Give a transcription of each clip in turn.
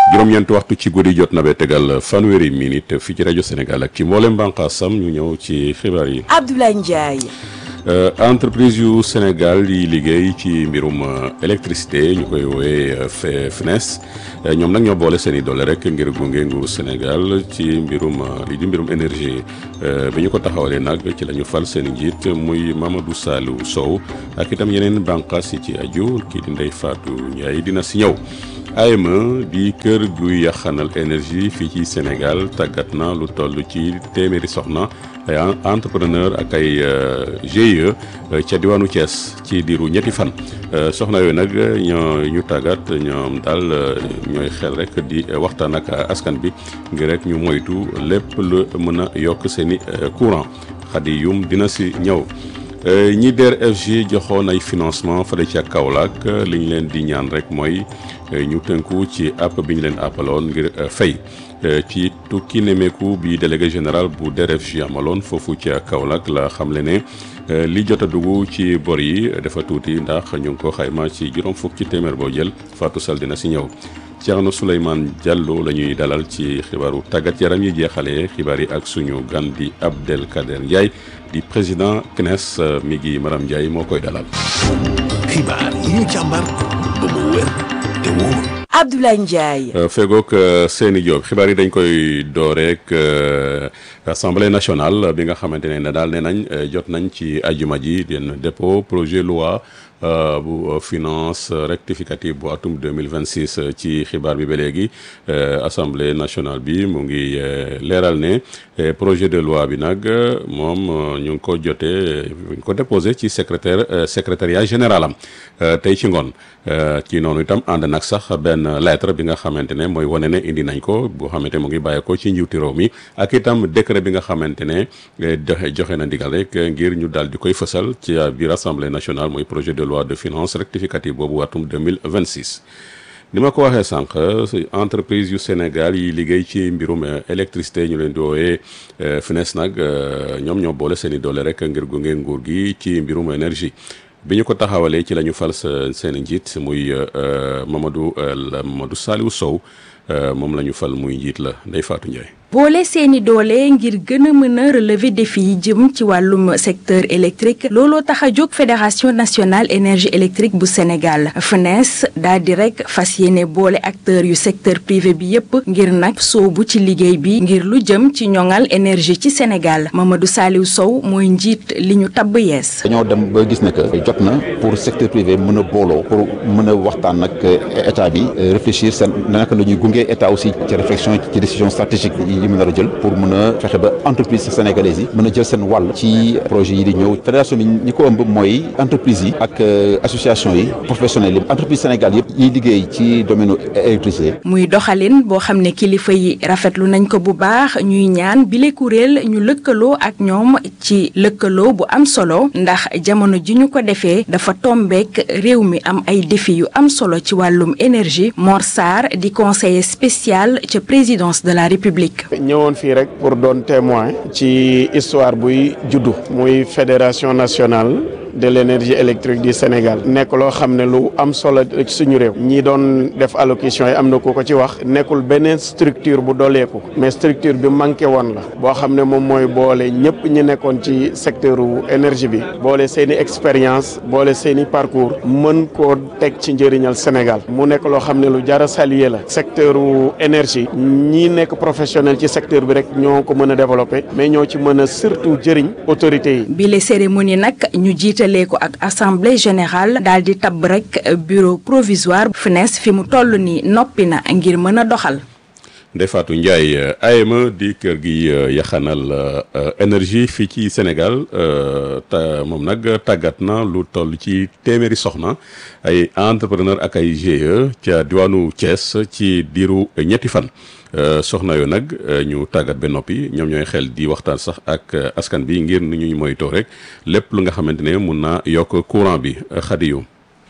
juróom-ñeenti waxtu ci guddi jot na ba tegal fanweeri minute fii ci rajo Sénégal ak ci mboolem bànqaasam ñu ñëw ci xibaar yi. Abdoulaye Ndiaye. entreprise yu Sénégal yi liggéey ci mbirum électricité ñu koy woowee FNES ñoom nag ñoo boole seen i doole rek ngir gunge nguuru Sénégal ci mbirum li di mbirum énergie bi ñu ko taxawalee nag ci la ñu fal seen i njiit muy Mamadou Salou Sow ak itam yeneen bànqaas yi ci aju kii di Ndeye Fatou Ndiaye dina si ñëw. AME di kër guy yaxanal énergie fii ci Sénégal tàggat na lu toll ci téeméeri soxna ay entrepreneur ak ay GIE ca diwaanu Thiès ci diiru ñetti fan soxna yooyu nag ñoo ñu tàggat ñoom daal ñooy xel rek di waxtaan ak askan bi ngir rek ñu moytu lépp lu mën a yokk seeni courant xadi yum dina si ñëw ñi DER/FJ joxoon ay financement fële ca Kaolack li ñu leen di ñaan rek mooy ñu tënku ci app bi ñu leen appaloon ngir fay ci tukki nemeeku bi délégué général bu DER/FJ amaloon foofu ca Kaolack la xamle ne li jot a dugg ci bor yi dafa tuuti ndax ñu ngi ko xayma ci juróom fukk ci téeméer boo jël Fatou Sall dina si ñëw. Thierno Souleymane Diallo la ñuy dalal ci xibaaru tàggat yaram yi jeexalee xibaar yi ak suñu gan di Abdelkader Ndiaye di président CNES mi ngi Maram Ndiaye moo koy dalal. xibaar yi ñu càmbar ba mu wér te wóor. Abdoulaye Ndiaye. fegook Seyni Diop xibaar yi dañ koy dooreek assemblée nationale bi nga xamante ne daal nee nañ jot nañ ci ajuma ji den dépôt projet loi bu finance rectificative bu atum 2026 ci xibaar bi ba léegi assemblée nationale bi mu ngi leeral ne projet de loi bi nag moom ñu ngi ko jotee ñu ngi ko déposé ci secrétaire secrétariat général am tey ci ngoon ci noonu itam ànd nag sax benn lettre bi nga xamante ne mooy wane ne indi nañ ko boo xamante mu ngi bàyyeekoo ci njiwti réew mi ak itam décret bi nga xamante ne joxe na ndigal rek ngir ñu daal di koy fësal ci biir assemblée nationale mooy projet de loi de finance rectificative boobu atum 2026 ni ma ko waxee sànq entreprise yu Sénégal yi liggéey ci mbirum électricité ñu leen di woowee FNES nag ñoom ñoo boole seen i doole rek ngir gunge nguur gi ci mbirum énergie bi ñu ko taxawalee ci la ñu fal seen njiit muy Mamadou Mamadou Saliou Sow moom la ñu fal muy njiit la Ndeye Fatou Ndiaye. boole seeni doole ngir gën a mën a relever défi yi jëm ci wàllum secteur électrique looloo tax a jóg fédération nationale énergie électrique bu Sénégal FNES daal di rek fas yéene boole acteurs yu secteur privé bi yépp ngir nag soobu ci liggéey bi ngir lu jëm ci ñoŋal énergie ci Sénégal Mamadou Saliou Sow mooy njiit li ñu tabb yees. dañoo dem ba gis ne que jot na pour secteur privé mën a booloo pour mën a waxtaan nag état bi réfléchir seen naka la ñuy gunge état aussi ci réflexion ci décision stratégique yi mën a jël pour mën a fexe ba entreprise sénégalaise yi mën a jël seen wàll ci projet yi di ñëw fédération bi ñi ko ëmb mooy entreprise yi ak association yi professionnels yi entreprise Sénégal yëpp yiy liggéey ci domaine électricité muy doxalin boo xam ne kilifa yi rafetlu nañ ko bu baax ñuy ñaan bile kuréel ñu lëkkaloo ak ñoom ci lëkkaloo bu am solo ndax jamono ji ñu ko defee dafa tombeek réew mi am ay défi yu am solo ci wàllum énergie Mor Sarr di conseiller spécial ca présidence de la République ñëwoon fii rek pour doon témoin ci histoire buy juddu muy fédération nationale de l'énergie électrique du Sénégal nekk loo xam ne lu am solo ci suñu réew ñi doon def allocution yi am na ku ko ci wax nekkul beneen structure bu dooleeku mais structure bi manqué woon la boo xam ne moom mooy boole ñëpp ñi nekkoon ci secteur énergie bi boole seen i expérience boole seen i parcours mën koo teg ci njëriñal Sénégal mu nekk loo xam ne lu jar a saluer la secteur énergie ñi nekk professionnel ci secteur bi rek ñoo ko mën a développer mais ñoo ci mën a surtout jëriñ autorités yi. bile cérémonie nag ñu jiitalee ko ak assemblée générale daal di tabb rek bureau provisoire FNES fi mu toll nii noppi na ngir mën a doxal. Ndeye Fatou Ndiaye AME di kër gi yaxanal énergie fii ci Sénégal ta moom nag tàggat na lu toll ci téeméeri soxna ay entrepreneur ak ay GIE ca diwaanu Thiès ci diiru ñetti fan. soxna yoo nag ñu tàggat ba noppi ñoom ñooy xel di waxtaan sax ak askan bi ngir nu ñuy moytoo rek lépp lu nga xamante ne mun naa yokk courant bi xadi yu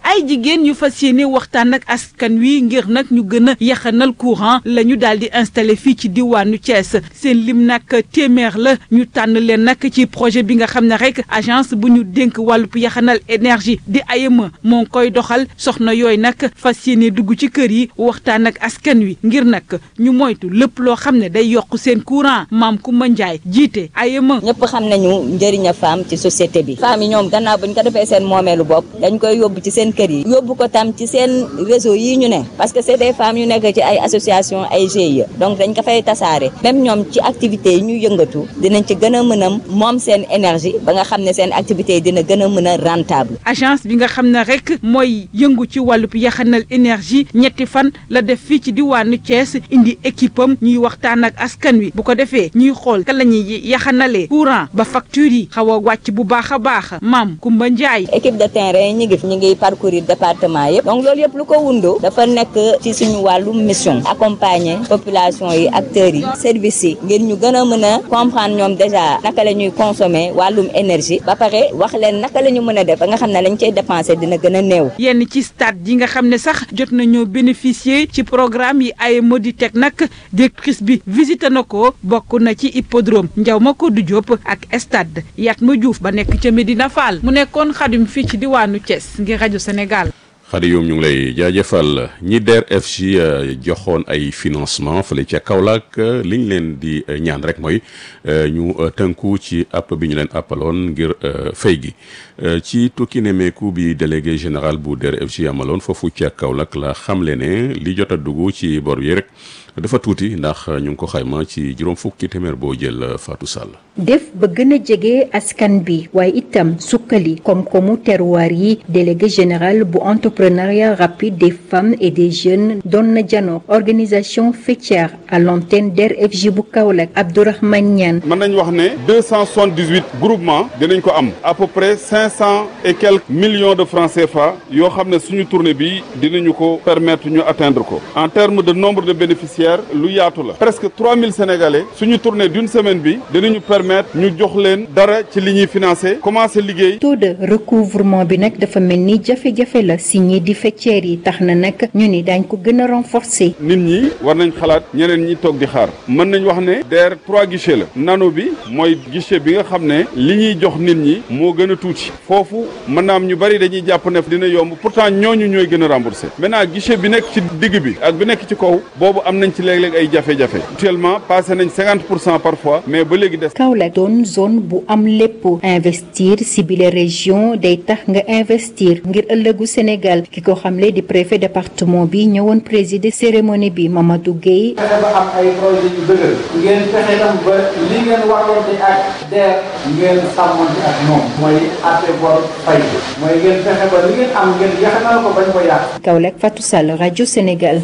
ay jigéen yu fas yéene waxtaan ak askan wi ngir nag ñu gën a yaxanal courant la ñu daal di installé fii ci diwaanu Thiès seen lim nag téeméer la ñu tànn leen nag ci projet bi nga xam ne rek agence bu ñu dénk wàllu yaxanal énergie di AEME moo ngi koy doxal soxna yooyu nag fas yéene dugg ci kër yi waxtaan ak askan wi ngir nag ñu moytu lépp loo xam ne day yokk seen courant maam Koumba Ndiaye jiite AEME. ñëpp xam nañu njëriñ a femme ci société bi femme yi ñoom gannaaw bu ñu ko defee seen moomeelu bopp dañ koy yóbbu ci seen kër yi yóbbu ko tam ci seen réseau yi ñu ne parce que c'est des femmes yu nekk ci ay association ay GIE donc dañ ko fay tasaare même ñoom ci activités yi ñu yëngatu dinañ ci gën a mën a moom seen énergie ba nga xam ne seen activités yi dina gën a mën a rentable agence bi nga xam ne rek mooy yëngu ci wàllub yaxanal énergie ñetti fan la def fii ci diwaanu Thiès indi équipe am ñuy waxtaan ak askan wi bu ko defee ñuy xool ka la ñuy yaxanalee courant ba facture yi xaw a wàcc bu baax a baax maam Koumba Ndiaye. équipe de terrain ñi ngi ñi ngi parcourir département yëpp donc loolu yëpp lu ko wundu dafa nekk ci suñu wàllu mission accompagner population yi acteurs yi services yi ngir ñu gën a mën a comprendre ñoom déjà naka la ñuy consommer wàllum énergie ba pare wax leen naka la ñu mën a def ba nga xam ne lañ cay dépenser dina gën a néew. yenn ci stade yi nga xam ne sax jot nañoo bénéficier ci programme yi ay modi teg nag directrice bi visité na ko bokk na ci hippodrome Ndiaw Macodou Diop ak stade Yatma Diouf ba nekk ca Medina Fall mu nekkoon xadim fii ci diwaanu Thiès ngir rajo Sénégal. xadi yoom ñu ngi lay jaajëfal ñi DER/FJ joxoon ay financement fële ca Kaolack li ñu leen di ñaan rek mooy ñu tënku ci app bi ñu leen appaloon ngir fay gi ci tukki nemeeku bi délégué général bu DER/FJ amaloon foofu ca Kaolack la xamle ne li jot a dugg ci bor yi rek dafa tuuti ndax ñu ngi ko xayma ci juróom fukki téeméer boo jël Fatou Sall. def ba gën a jege askan bi waaye itam sukkali koom-koomu terroir yi délégué général bu entrepreneuriat rapide des femmes et des jeunes doon na janook organisation faîtière à l'antenne DER/FJ bu Kaolack Abdourahmane Niane mën nañ wax ne deux cent soixante-dix-huit groupement dinañ ko am à peu près cinq cent et quelques millions de francs CFA yoo xam ne suñu tournée bi dinañu ko permettre ñu atteindre ko en termes de nombre de bénéficiaires lu yaatu la presque trois mille sénégalais suñu tournée d'une semaine bi dinañu permettre ñu jox leen dara ci li ñuy financé commencé liggéey. taux de recouvrement bi nag dafa mel ni jafe-jafe la si ñi di faîtières yi tax na nag ñu ni daañ ko gën a renforcer. nit ñi war nañ xalaat ñeneen ñi toog di xaar mën nañ wax ne DER trois guichets la nano bi mooy guichet bi nga xam ne li ñuy jox nit ñi moo gën a tuuti foofu mën naa am ñu bari dañuy jàpp ne dina yomb pourtant ñooñu ñooy gën a remboursé maintenant guichet bi nekk ci digg bi ak bi nekk ci kaw boobu am nañ ci léeg-léeg ay jafe-jafe actuellement passé nañ cinquante pour cent parfois mais ba léegi des. Kaolack doon zone bu am lépp investir si bile région day tax nga investir ngir ëllëgu Sénégal ki ko xamle di préfet département bi ñëwoon présider cérémonie bi Mamadou Gueye. fexe ba am ay projet yu dëgër ngeen fexe tam ba li ngeen warloonte ak DER ngeen sàmmonte ak moom mooy àtte bor fay mooy ngeen fexe ba li ngeen am ngeen yaxanal ko bañ ko yàq. Kaolack Fatou Sall rajo Sénégal.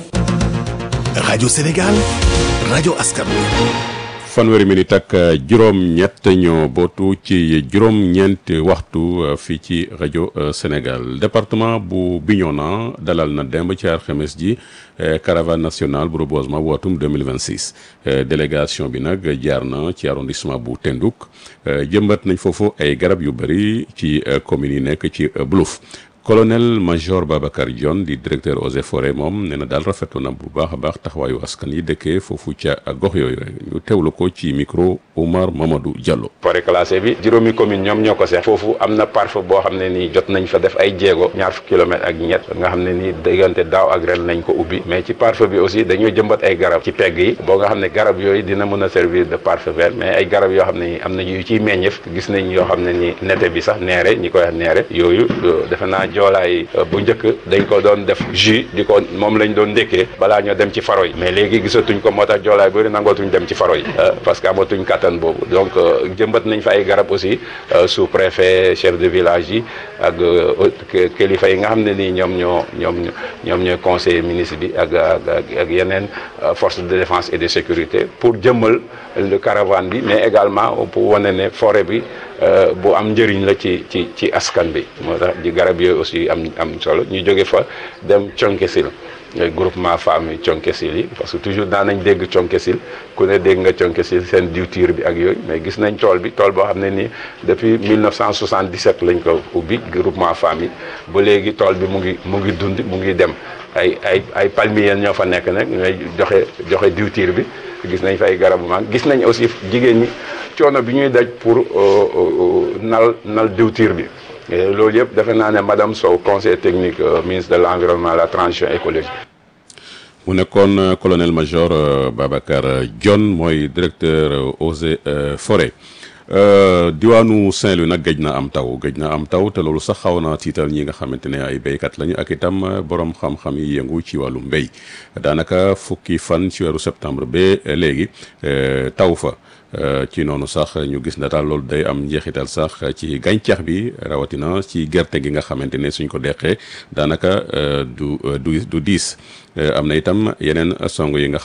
rajo Sénégal rajo askan wi. fanweeri minute ak juróom-ñett ñoo bootu ci juróom-ñeent waxtu fii ci rajo Sénégal département bu Bignona dalal na demb ci alxames ji caravane nationale bu reboisement bu atum 2026 délégation bi nag jaar na ci arrondissement bu Tendouk jëmbat nañ foofu ay garab yu bëri ci communes yi nekk ci Boulouf colonel major Babacar Dione di directeur eaux et forêts moom nee na daal rafetlu na bu baax a baax taxawaayu askan yi dëkkee foofu ca gox yooyu ñu teewlu ko ci micro Oumar Mamadou Diallo. forêt classée bi juróomi commune ñoom ñoo ko seex foofu am na parfum boo xam ne nii jot nañ fa def ay jéego ñaar fukki kilomètres ak ñett nga xam ne nii diggante daaw ak ren nañ ko ubbi mais ci parfum bi aussi dañoo jëmbat ay garab ci pegg yi boo nga xam ne garab yooyu dina mën a servir de parfum vert mais ay garab yoo xam ne am na yu ciy meññeef gis nañ yoo xam ne ni nete bi sax neere ñi koy wax neere yooyu defe naa joolaay bu njëkk dañ ko doon def jus di ko moom lañ doon ndékkee balaa ñoo dem ci faro yi mais léegi gisatuñ ko moo tax joolaay bëri nangootuñ dem ci faro yi parce que amatuñ kattan boobu donc jëmbat nañ fa ay garab aussi sous préfet chef de village yi ak kilifa yi nga xam ne nii ñoom ñoo ñoom ñoom ñooy conseiller ministre bi ak ak ak yeneen force de défense et de sécurité pour jëmmal le caravane bi mais également pour wane ne forêt bi bu am njëriñ la ci ci ci askan bi moo tax di garab yooyu aussi am am solo ñu jóge fa dem Thionck Essyl groupement femmes yi conkesil yi parce que toujours daan nañ dégg conkesil ku ne dégg nga conkesil seen diwtiir bi ak yooyu mais gis nañ tool bi tool boo xam ne nii depuis 1977 lañ ko ubbi groupement femmes yi ba léegi tool bi mu ngi mu ngi dund mu ngi dem ay ay ay palmiers ñoo fa nekk nag ñooy joxe joxe diwtiir bi gis nañ fa ay garabu mag gis nañ aussi jigéen ñi coono bi ñuy daj pour nal nal diwtiir bi loolu yëpp defe naa ne madame Sow conseil technique ministre de l' environnement la transition écologique. mu nekkoon colonel major Babacar Dione mooy directeur eaux et forêt diwaanu Saint-Louis nag gëj na am taw gëj na am taw te loolu sax xaw na tiital ñi nga xamante ne ay béykat lañu ak itam borom xam-xam yi yëngu ci wàllu mbéy daanaka fukki fan ci weeru septembre ba léegi taw fa. ci noonu sax ñu gis na daal loolu day am njeexital sax ci gàncax bi rawatina ci gerte gi nga xamante ne suñ ko deqee daanaka du du du diis am na itam yeneen song yi nga